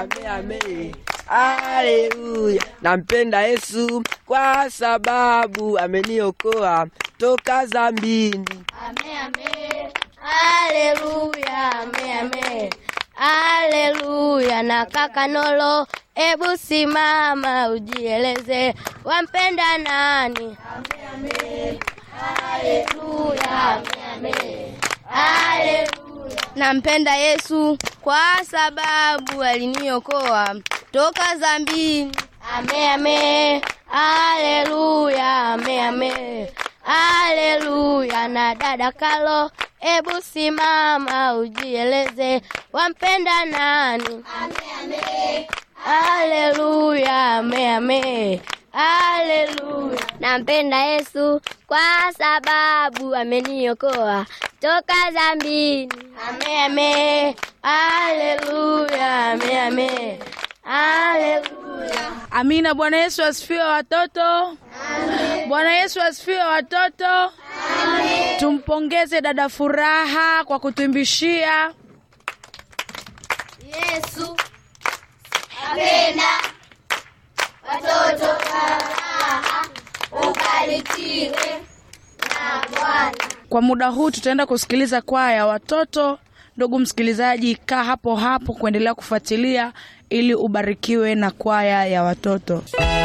ame ame haleluya nampenda yesu kwa sababu ameniokoa toka zambini Ame, ame. Haleluya, ame, ame. Haleluya na kaka Nolo, ebu simama ujieleze, wampenda nani? Haleluya, ame, ame. Haleluya. Nampenda Yesu kwa sababu aliniokoa toka zambini. Ame, ame. Haleluya, ame, ame. Haleluya na dada Kalo, ebu simama ujieleze, wampenda nani? Haleluya, ame, ame. Haleluya. Nampenda Yesu kwa sababu ameniokoa toka dhambini. Ame, ame. Haleluya, ame, ame. Haleluya. Amina. Bwana Yesu asifiwe watoto. Bwana Yesu asifiwe watoto. Tumpongeze dada Furaha kwa kutuimbishia. Yesu apenda watoto faraha, ubarikiwe na Bwana. Kwa muda huu tutaenda kusikiliza kwaya ya watoto. Ndugu msikilizaji, kaa hapo hapo kuendelea kufuatilia ili ubarikiwe na kwaya ya watoto.